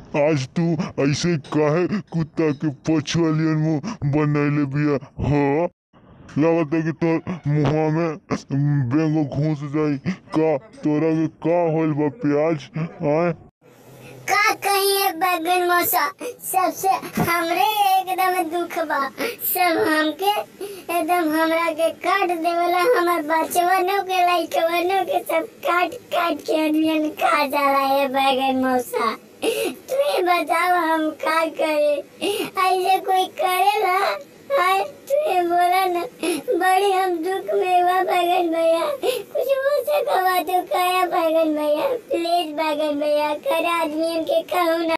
आज तू ऐसे काहे कुत्ता के पछुआलियन मुंह बनैले बिया हाँ लागता कि तोर मुंहवा में बेंगो घुस जाई का तोरा के का होल बा प्याज आए का कहिए बैगन मौसा सबसे हमरे एकदम दुख बा सब हमके एकदम हमरा के काट देवला हमर बचवनों के लइकवनों के सब काट काट के अनियन खा जाला है बैगन मौसा तू ही बताओ हम का करे ऐसे कोई कर